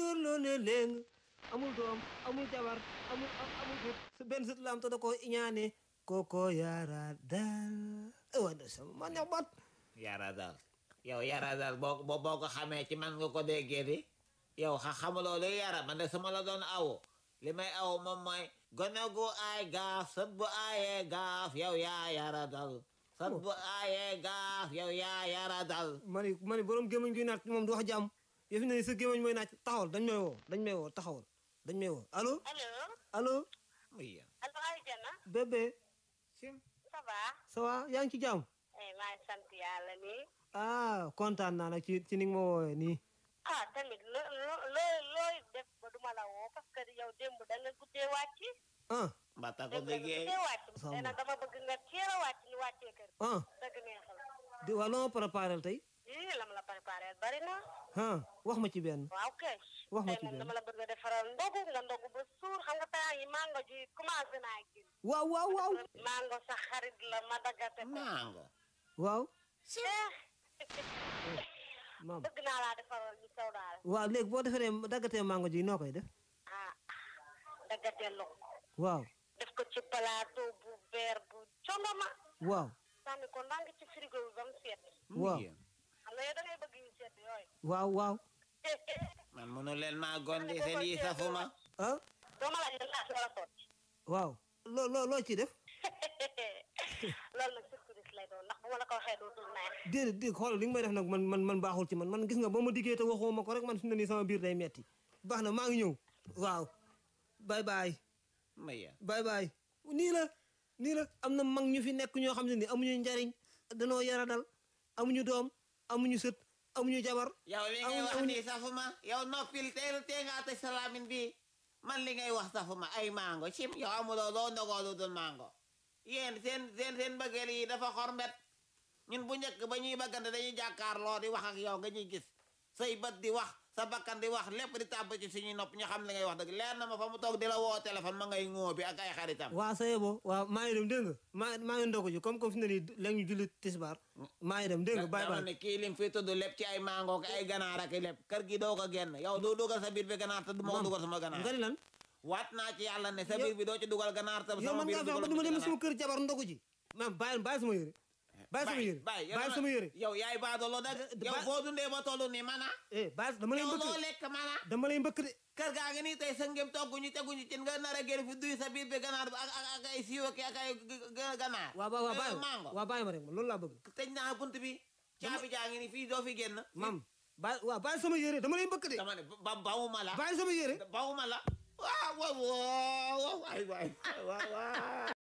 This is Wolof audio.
góor loo ne léeng amul doom amul jabar amul amul sët sa benn sët la am te da ko iñaane kooko yaara daal wa da sama man neex bat yara daal yow yara daal boo boo boo ko xamee ci man nga ko déggee di yow xa xamuloo luy yara man de sama la doon awo li may awo moom mooy gone gu aay gaaf sët bu aayee gaaf yow yaa yara dal sët bu aayee gaaf yow yaa yara dal ma ni ma ni borom gémmañ guy naat moom du wax jàmm yow fi ne sa gémmañ mooy naaj taxawal dañ may woo dañ may woo taxawal dañ may woo allo allo allo muy yéen allo Aïdana bébé sim ça va ça va yaa ngi ci jàmm eh maa ngi sant yàlla nii ah kontaan naa nag ci ci ni nga ma woowee nii ah tamit loo loo loo looy def ba duma la woo parce que yow démb da nga guddee wàcc ah mbata ko démb da nga déggee guddee wàcc Samba. nee na dama bëgg nga teel a wàcc ñu wàccee kër ah dëgg neexal di waa loo ma préparé tey ii lam la préparé bari na ah wax ma ci benn waaw kay Wax ma tey ci moom benn. dama la bëgg a defaral ndogu nga ndogu ba suur xam nga temps yi mango ji commencé naa génn waaw waaw waaw mango sa xarit la ma daggate ko mango waaw eh maam bëgg naa laa defaral ñu sew daal waaw léegi boo defaree daggatee mango ji noo koy def ah daggatee lok waaw def ko ci plateau bu verre bu jongama waaw sànni ko ndànk ci frigo bi ba mu seet waaw yéen xam nga yow da ngay bëgg yu seet yooyu waaw waaw man mënu leen maa gondi seen yi safuma ah doo ma laaj ne laaj wala sotti waaw loo loo loo ci def loolu nag surprise lay doon ndax bu ma la ko waxee dootul neex déedéet déedéet xoolal li nga may def nag man man man baaxul ci man man gis nga boo ma diggee te waxoo ma ko rek man fi mu ne nii sama biir day metti baax na maa ngi ñëw waaw bye bye muy yéen bye bye nii la nii la am na mag ñu fi nekk ñoo xam ne ni amuñu njariñ danoo yara dal amuñu doom amuñu sët amuñu jabar yow li ngay wax nii safuma yow noppil teel tee ngaa tëj sa laamin bi man li ngay wax safuma ay mango sim yow amuloo loo ndogoo lu dul mango yéen seen seen seen bëggeel yi dafa xormbet ñun bu njëkk ba ñuy bëggante dañuy jàkkaarloo di wax ak yow nga ñuy gis say bët di wax sa bakkan di wax lépp di tàbb ci suñuy nopp ñu xam li ngay wax dëgg leer na ma fa mu toog di la woo téléphone ma ngay ŋóo bi ak ay xaritam waa sa yebo waaw maa ngi dem dégg nga maa maa ngi ndogu ji comme comme fi mu ne nii léegi ñu julli tisbaar maa ngi dem dégg nga bye dama bye ne kii lim fi tudd lépp ci ay mango ak ay ganaar ak lépp kër gi doo ko génn yow doo dugal sa biir bi ganaar te du ma ko dugal sama ganaar nga ni lan waat naa ci yàlla ne sa Yow- biir bi doo ci dugal ganaar te yow sama man biir ngaa fex ba dugal du ma dem ganaar. sama kër jabar ndogu ji maam bàyyi bàyyi sama yére bàyyi sama yére bàyyi bàyyi sama yére yow yaay baadoolo dagg yow ba- boo dundee ba tollu nii mana eh bàyyi dama lay yow mbëkk loo de lekk mana dama lay mbëkk de kër gaa ngi nii tey sa ngëm togguñu teguñu ci nga nar a génn fi duy sa biir bi ganaar bi ak ak ak ay siiw ak ak ay g- g- ganaar waaw waaw waaw Eh, bàyyi mango waaw bàyyi ma rek ma loolu laa bëgg tëj naa bunt bi caabi jaa ngi nii fii doo fi génn maam bàyyi waaw bàyyi sama yére dama lay mbëkk de dama ne ba bawuma la bàyyi sama yére bawuma la waaw waaw waaw waay waay waaw waaw